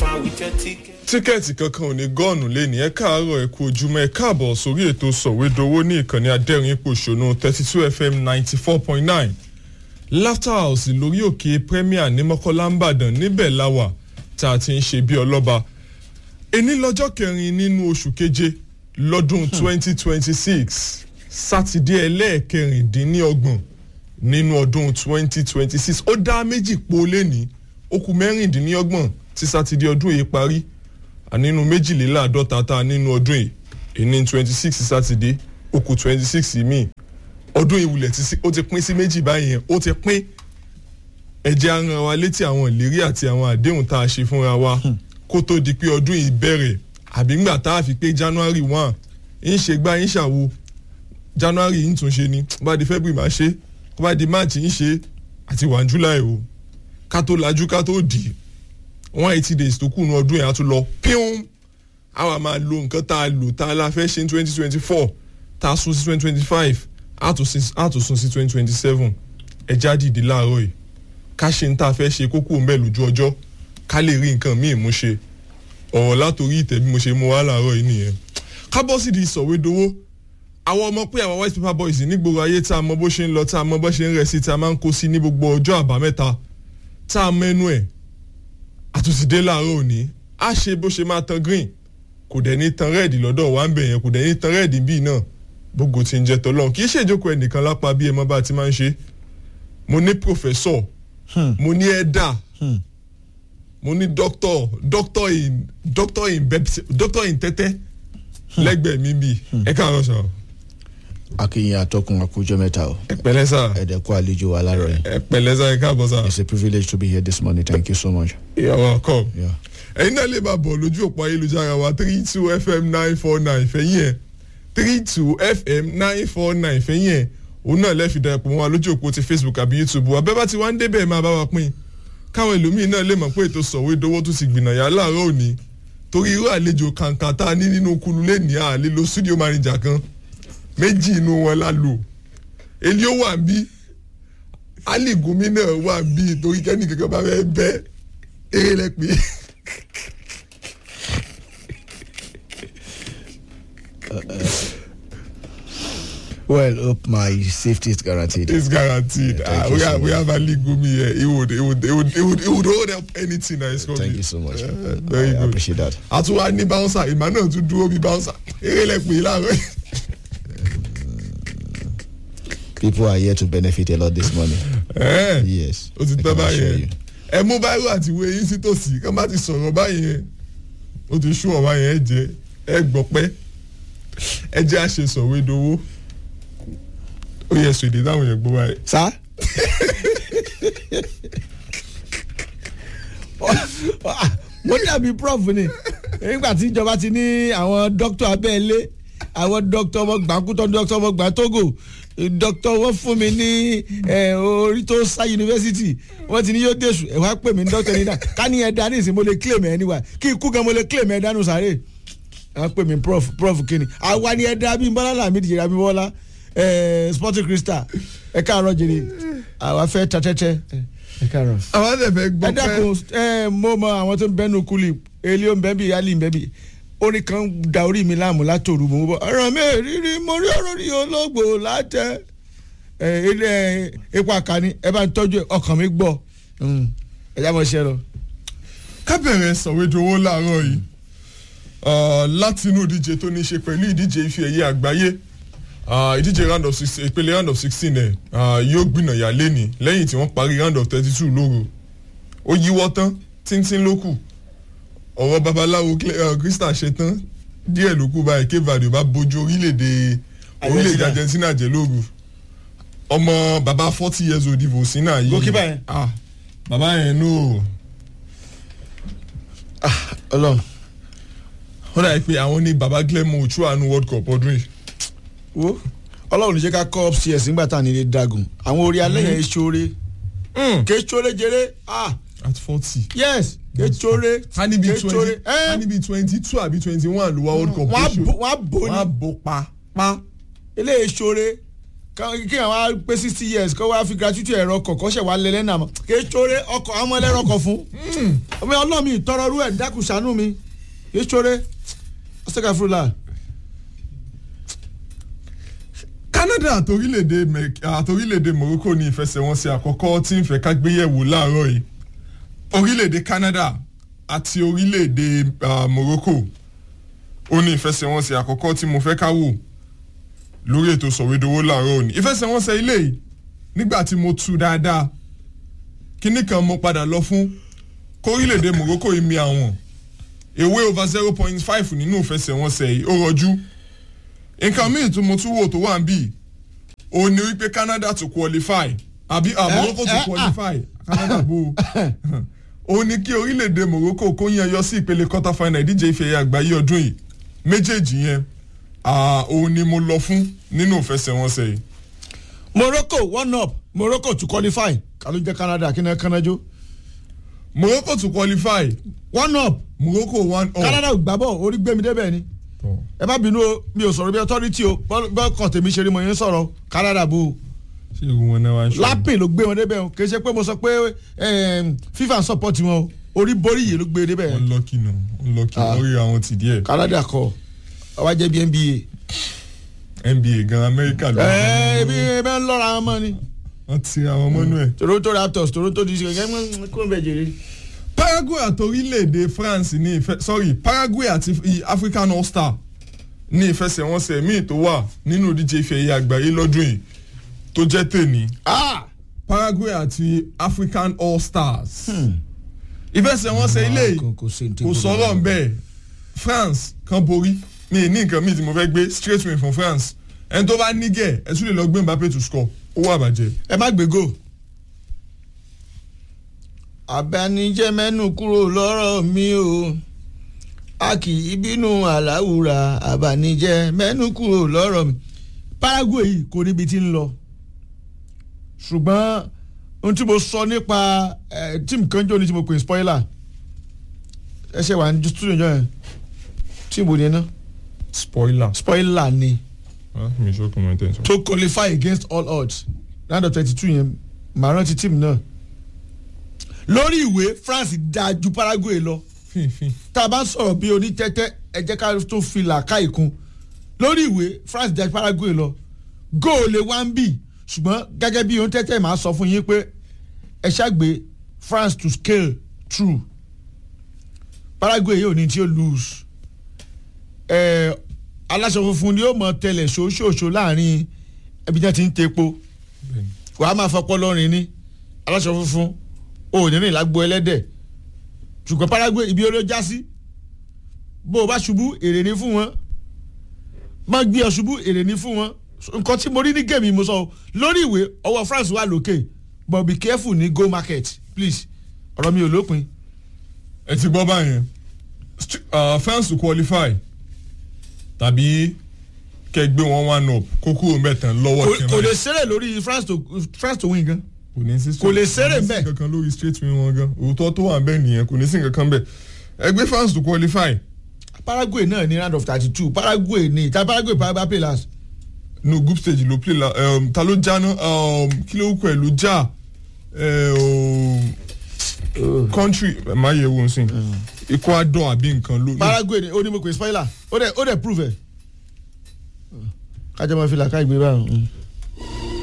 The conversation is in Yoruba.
over with your ticket. tíkẹ́ẹ̀tì kankan ò ní gọ́ọ̀nù lẹ́ni ẹ káàárọ̀ ẹ kú ojúmọ́ ẹ káàbọ̀ sórí ètò sọ̀wédowó ní ìkànnì adẹ́rìn pòṣónú thirty two fm ninety four point nine laughter house lórí òkè premier ní mọ́kànlá ńbàdàn níbẹ̀ láwà tá a ti ń ṣe bí ọlọ́ba ení lọ́jọ́ kẹrin nínú oṣù keje lọ́dún twenty twenty six sátidé ẹlẹ́ẹ̀kẹrìndínlọ́gbọ̀n nínú ọdún twenty twenty six ó dá méjì po lẹ́ni ó kù mẹ́rìndínlọ́gbọ̀n tí sátidé ọdún yìí parí nínú méjìléláàádọ́ta tá a nínú ọdún yìí èní twenty six sátidé ó kù twenty six míì ọdún ìwúlẹ̀ tí ó ti pín sí méjì báyìí ó ti pín ẹ̀jẹ̀ ara wa létí àwọn ìlérí àti àwọn àdéhùn tá a ṣe fúnra wa kó tó di pé ọdún yìí bẹ̀rẹ̀ àbí ńgbà tá a fi pé january one ń ṣe gbá ń ṣàwo january ń tún ṣe ni bá di february máa ṣe kó bá di march ń ṣe àti wà july o ká tó lajú ká tó dì í one eighty days tó kù ní ọdún yẹn á tún lọ píún àwa máa lo nǹkan tá a lò tá a la fẹ́ ṣe ní twenty twenty four tá a sún sí twenty twenty five á tún sún sí twenty twenty seven ẹja dìde láàárọ̀ yìí ká ṣe ń tá a fẹ́ ṣe kókó ń bẹ̀ lójú ọjọ́ ká lè rí nǹkan míì mú ṣe ọ̀rọ̀ látòrí ìtẹ̀ bí mo ṣe mú wá láàárọ̀ yìí nìyẹn ká bọ́ sí di ìsọ̀wédowó àwọn ọmọ pé àwọn white paper boys nígboro ayé tá a mọ bó ṣe ń lọ tá a mọ bó ṣe ń rẹ̀ sí tá a máa ń kó sí ní gbogbo ọjọ́ àbámẹ́ta tá a mẹ́nu ẹ̀ àtúnṣìdé láàárọ̀ òní á ṣe bó ṣe máa tan green kò dẹ̀ ní tan red lọ́dọ̀ wá ń bẹ̀ yẹn kò dẹ̀ ní tan red bíi náà gbogbo ti ń jẹ tọ́lọ́ kì í ṣe ìjókòó ẹnìkan lápá bí ẹ mọ́ bá ti máa ń ṣe mo ní professor mo ní ẹ̀dà mo ní doctor doctor in doctor in bepsi doctor in tẹ́tẹ́ lẹ́gbẹ̀ẹ́ mi bíi ẹ káàárọ̀ sọ. akínyìn atọ́kùn àkójọ mẹ́ta o ẹ pẹ̀lẹ́ sà ẹ̀dẹ̀kọ́ àlejò wa láàárọ̀ yìí ẹ pẹ̀lẹ́ sà ẹ káàbọ̀ sà. it's a privilege to be here this morning thank you so much. you're welcome. Yeah. ẹ̀yin náà lè máa bọ̀ lójú òpó ayélujára wa three two fm nine four nine fẹ̀yìn ẹ̀ three two fm nine four nine fẹ̀yìn ẹ̀ òun náà lẹ́ẹ̀fi darapọ̀ mọ́ wa lójú òpó ti facebook àbí youtube wa bẹ́ẹ̀ bá ti wá ń débẹ̀ máa bá wa pín káwọn ẹlòmíín náà lè mọ̀ pé ètò sọ̀wé dowó tó ti gbìnàyà láàárọ̀ òní torí irú àlejò kàǹkà tá a ní nínú kulu lẹ́nìí à lè lo studio manager kan méjì inú wọn la lò èlé ó wà bí ali gumi náà wà bí torí kẹ́ni kankan bá fẹ́ bẹ́ eré lẹ pé. well hope my safety is guaranteed. it's guaranteed Yeah, thank uh, you we, so have, we much. have ali gumi here he would he would he would he would, he would hold up anything that is coming. thank you so much. Yeah, very I good. appreciate that. àtúwá ní bouncer ìmọ̀ náà tún dúró bí bouncer eré lẹ pé láàárọ̀ yìí. people are here to benefit a lot this morning. Ẹ̀, yes. ó ti I tán can assure báyẹn you. ẹ mú báyìí àti ìwé yín sí tòsí kán bá ti sọ̀rọ̀ báyẹn ó ti sún ọ̀wá yẹn ẹ jẹ ẹ gbọ́ pẹ́ ẹ jẹ́ àṣesọ̀wédowó ó yẹ sọ èdè táwọn yẹn gbọ́ báyìí. sá. mo dàbí prof ni nígbà tí ìjọba ti ní àwọn dókítà abẹ́lé àwọn dókítà ọmọ gbàkútọ́ dókítà ọmọ gbàtógò dókítà wọn fún mi ní eh, orí tó sá yunifásitì wọn ti ní yóò dẹ̀sù ẹ̀ wá pè mí ní dókítà nígbà ká ní ẹ̀dá ní ìsìn mo lè claim ẹ̀ níwà kí ikú gan mo lè claim ẹ̀ dánú sáré à ń pè mí prof prof kínní àwa ni ẹ̀dá bíi bọ́lá làmì dìjẹ́ra bíi bọ́lá eh, sporting crystal ẹ̀ káàárọ̀ jìnnì àwa fẹ́ tatẹ́tẹ́ ẹ̀ káàárọ̀ àwọn àti ẹ̀fẹ̀ gbọ́ ẹ dákun ẹ mo mọ àwọn tó ń bẹnu kuli eli ó ń bẹ bí ali ń bẹ bí orin kan da orí mi láàmú látòrú mo bọ ọ̀rọ̀ mi rírí mo rí ọ̀rọ̀ rí olóògbò látẹ ẹ ilé epo àkànní ẹ bá ń tọ́jú ọkàn mi gbọ́ ẹ já mọ̀ ṣe lọ. ká bẹ̀rẹ̀ sọ̀wédowó láàárọ̀ yìí Ah, láti inú ìdíje tó ní í ṣe pẹ̀lú ìdíje ife ẹ̀yẹ àgbáyé Ah, ìdíje round of sixteen ìpele round of sixteen ẹ̀ ah, yóò gbìnàyà lẹ́ni lẹ́yìn tí wọ́n parí round of thirty two lóru ó yíwọ́ tán tíntín ló kù ọ̀rọ̀ babaláwo krista ṣe tán díẹ̀ ló kù báyìí cape verde bá bójú orílẹ̀-èdè orílẹ̀-èdè argentina jẹ́ lóru ọmọ baba forty years old ivo sina yìí Goalkeeper yẹn? ah baba yẹn no Ọlọ́run ó dà pé àwọn ní baba glenmo ochoa nu world cup ọdún yìí wo Ọlọ́run ní jẹ́ ká kọ́ upstairs nígbà tá à ní ilé dragon àwọn orí alẹ́ yẹn ṣoore ké ṣoore jẹrẹ ah at forty yes ké ṣoore ká níbi ké ṣoore twenty ká níbi twenty two àbí twenty one ló wá world cup wọ́n á lóṣù. bò wọ́n á bò wọ́n á ní bò pa pa eléyìí ṣoore ká- kí àwọn á pé sixty years kó wá fi gratuity ẹ̀rọ ọkọ̀ kó ṣẹ̀ wá lẹ́lẹ́ náà mọ̀ kí é ṣoore ọkọ̀ àwọn ọmọ ẹlẹ́rọ ọkọ̀ fún ọmọ ọlọ́mi ìtọrọ rú ẹ̀ dákun ṣàánú mi kí é ṣoore ọ̀sẹ̀ká fúlà. Canada àtòrílẹ̀-èdè Mẹ- àtòrílẹ̀-èdè Morocco ní ìfẹsẹ̀wọnsẹ̀ àkọ́kọ́ tí ń fẹ́ ká gbéyẹ̀wò láàárọ̀ yìí orílẹ̀-èdè Canada àti orílẹ̀-èdè ah, Morocco ó ní ìfẹsẹ̀wọnsẹ̀ àkọ́kọ́ tí mo fẹ́ ká wò lórí ètò sọ̀wédowó láàárọ̀ òní ìfẹsẹ̀wọnsẹ̀ ilé yìí nígbà tí mo tu dáadáa kíní kan mo padà lọ fún kórílẹ̀-èdè Morocco yìí mi àwọn ewé over zero point five nínú ìfẹsẹ̀wọnsẹ̀ yìí ó rọjú nǹkan míì tí mo tún wò tó wà ń bì ó ní wípé Canada to qualify àbí ah, Morocco to eh, ah. qualify Canada bó ó ní kí orílẹ̀-èdè Morocco kó yẹn yọ sí ìpele quarter final ìdíje ife ẹ̀yẹ àgbáyé ọdún yìí méjèèjì yẹn ah, òun ni mo lọ fún nínú ìfẹsẹ̀wọnsẹ̀ yìí Morocco one up Morocco to qualify káló jẹ́ Canada kí ni kánájó Morocco to qualify one up Morocco one up. Canada ò gbá bọ̀ orí gbé mi débẹ̀ ni Tọ́. ẹ má bínú o mi ò sọ̀rọ̀ bí authority o bọ́ọ̀ kan tèmi ṣe rí mo yẹn sọ̀rọ̀ Canada bó o. ṣé irú wọn náà wá ń ṣe. lápìn ló gbé wọn débẹ̀ o kì í ṣe pé mo sọ pé em, FIFA ń support wọn o orí borí yìí ló gbé débẹ̀ wọ́n lọ́kì nù wọ́n lọ́kì Ah. wọ́n rí àwọn tì díẹ̀ Canada kọ ọba jẹ́ bí NBA. NBA gan Amẹ́ríkà ló ẹ ebi ebi ń lọ́ra wọn mọ́ ni wọ́n ti àwọn mọ́nú ẹ̀. Toronto Raptors Toronto DC kẹ́kẹ́ kó ń bẹ̀ jèrè. Paraguay àti orílẹ̀-èdè France ní ìfẹ́ sorry Paraguay àti i- African All Star ní ìfẹsẹ̀wọnsẹ̀ míì tó wà nínú ìdíje ife ẹ̀yẹ àgbáyé lọ́dún yìí tó jẹ́ tèmi Ah! Paraguay àti African All Stars ìfẹsẹ̀wọnsẹ̀ ilé yìí Kò- kò sí ní tí kò kò sọ̀rọ̀ lọ. bẹ́ẹ̀ France kan borí mi ì ní nǹkan míì tí mo fẹ́ gbé straight win fún France ẹni tó bá nígẹ̀ ẹ tún lè lọ gbé Mbappe to score owó àbàjẹ́. ẹ má gbé go. àbánijẹ́ mẹ́nu kúrò lọ́rọ̀ mi o a kì í bínú àláwùrà àbánijẹ́ mẹ́nu kúrò lọ́rọ̀ mi. Paraguay yìí kò níbi tí ń lọ ṣùgbọ́n ohun tí mo sọ nípa eh, tíìmù kan jọ ní tí mo pè ní spoiler ẹ ṣe wà ní studio jọ yẹn tíìmù ni ẹ ná spoiler spoiler ni ah mi sọ kò mọ tẹ̀ sọ. to qualify against all odds round of thirty two yẹn màá rántí tíìmù náà lórí ìwé France dáa ju Paraguay lọ fínfín tá a bá sọ̀rọ̀ bí onítẹ́tẹ́ ẹ jẹ́ ká tó fi làákà ìkun lórí ìwé France dáa ju Paraguay lọ góòlè wá ń bì ṣùgbọ́n gẹ́gẹ́ bí onítẹ́tẹ́ màá sọ fún yín pé ẹ ṣàgbé France to scale through Paraguay yóò ní tí ó lose ẹ aláṣọ funfun ni ó mọ tẹlẹ ṣoṣooṣo láàrin ẹbí jẹ́ ti ń tepo bẹ́ẹ̀ni. wàá máa fọpọ́ lọ́rin ní aláṣọ funfun ò ní rìn lágbo ẹlẹ́dẹ̀ ṣùgbọ́n Paraguay ibi ó já sí bó o bá ṣubú èrè ní fún wọn má gbé ọ ṣubú èrè ní fún wọn nǹkan tí mo rí ní gèmí mo sọ o lórí ìwé ọwọ́ France wà lókè but be careful ní go market please ọ̀rọ̀ mi ò lópin ẹ ti gbọ́ báyẹn St- uh, France to qualify tàbí kẹgbẹ́ wọn one up kó kúrò mẹ́tàn lọ́wọ́ Kò- kẹrin kò lè ṣeré lórí France to France to win gan kò ní sí kò lè ṣeré kò ní sí ńbẹ̀. kankan lórí straight win wọn gan òótọ́ tó wà bẹ́ẹ̀ nìyẹn kò ní sí kankan bẹ́ẹ̀ ẹgbẹ́ France to qualify Paraguay náà ní round of thirty two Paraguay ní ìta Paraguay Paraguay play last no group stage ló play la um, ta ló já ná um, kí ló kọ ẹ ló já um, country má yẹ wo nsìn Ecuador àbí nǹkan ló. Paraguay ni ó ní mo pè spoiler ó dẹ̀ ó dẹ̀ prove ẹ̀ kájọ máa fi làákà ìgbé báyìí.